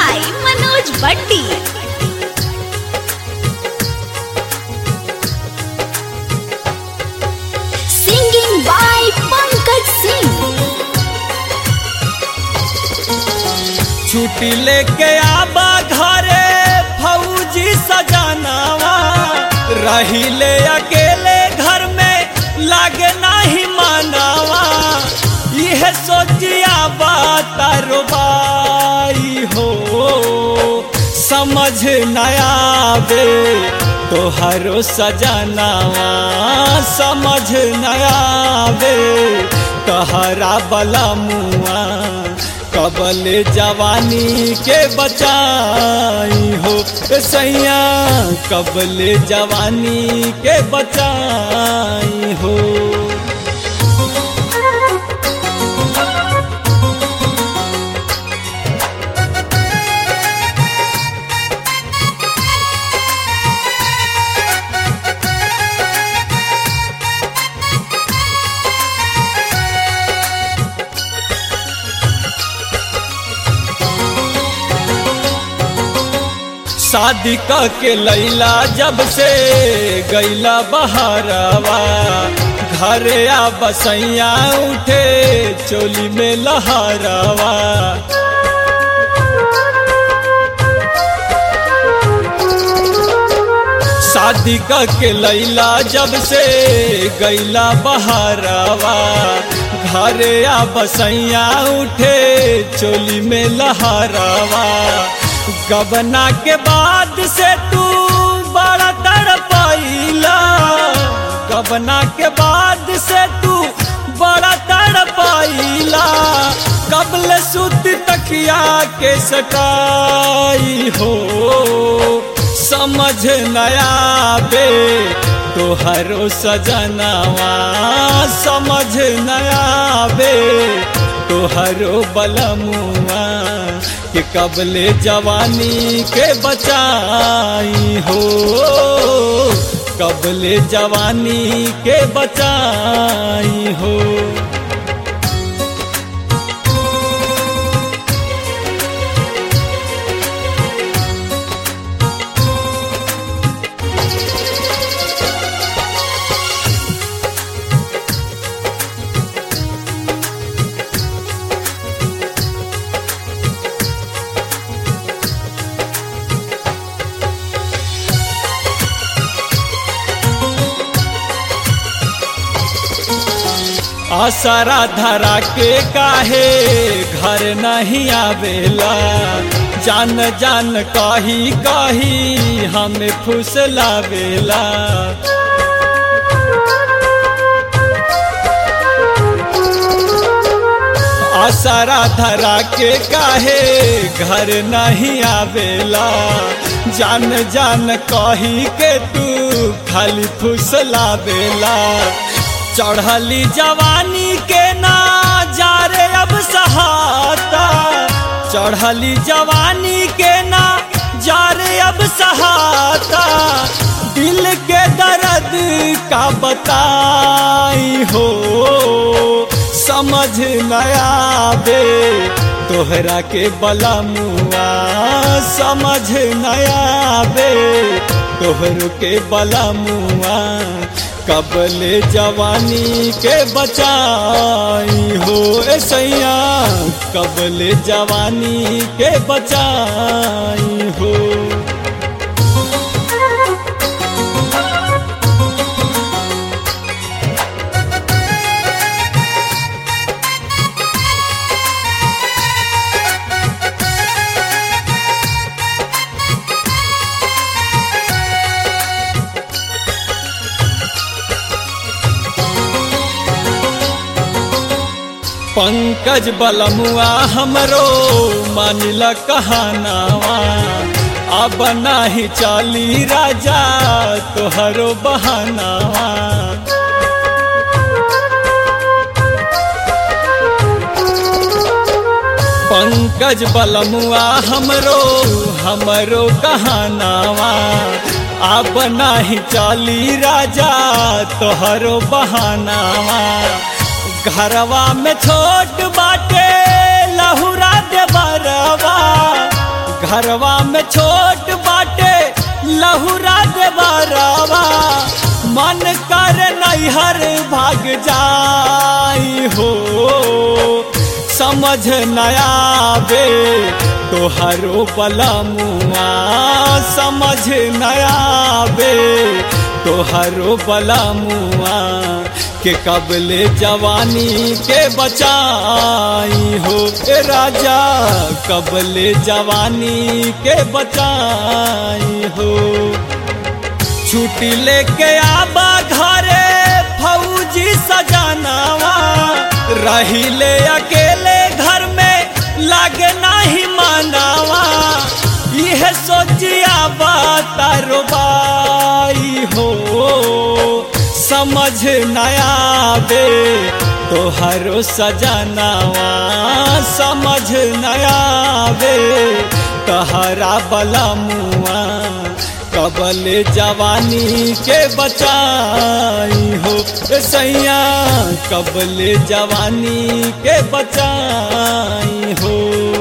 by Manoj Bhatti. Singing by Pankaj Singh. छुट्टी लेके आबा घरे फौजी सजनावा रहिले अकेले घर में लागे नाही मानावा यह सोचिया तारो बाई हो समझ नया बे तोहरो सजनावा समझ नया बे तहरा बला मुआ कबल जवानी के बचाई हो ए सैया कबल जवानी के बचाई हो शादी क के लैला जब से गैला बहारवा घरे आ बसैया उठे चोली में लहरवा शादी क के लैला जब से गैला बहारवा घरे आ बसैया उठे चोली में लहरवा गबना के बाद से तू बड़ा तड़पाइला गबना के बाद से तू बड़ा तड़पाइला कबल सुत तकिया के सटाई हो समझ नया बे तोहरो सजनावा समझ नया बे तोहरो बलमुआ कि कबले जवानी के बचाई हो कबले जवानी के बचाई हो आसरा धरा के काहे घर नहीं आवेला जान जान कही कही हमें फुसलावेला आसरा धरा के काहे घर नहीं आवेला जान जान कही के तू खाली फुसलावेला चढ़ली जवानी के ना जा रे अब सहाता चढ़ली जवानी के ना जा रे अब सहाता दिल के दर्द का बताई हो समझ नया बे तोहरा के बला मुआ समझ नया बे तोहर के बला मुआ कबले जवानी के बचाई हो ए सैया कबले जवानी के बचाई हो पंकज बलमुआ हमरो मानिल कहानावा अब नाही चाली राजा तोहरो बहानावा पंकज बलमुआ हमरो हमरो कहानावा अब नाही चाली राजा तोहरो बहानावा घरवा में छोट बाटे लहुरा दे बरवा घरवा में छोट बाटे लहुरा देवरवा मन कर नैहर भाग जाई हो समझ नया बे तोहरो बलमुआ समझ नया बे तोहरो बलमुआ के कबले जवानी के बचाई हो ए राजा कबले जवानी के बचाई हो छुट्टी लेके आबा घरे फौजी सजनावा रहिले अकेले घर में लागे नाही मानावा यह सोचिया तारो बाई हो समझ नया बे तोहरो सजनावा समझ नया बे तहरा बलमुआ कबल जवानी के बचाई हो ए सैया कबल जवानी के बचाई हो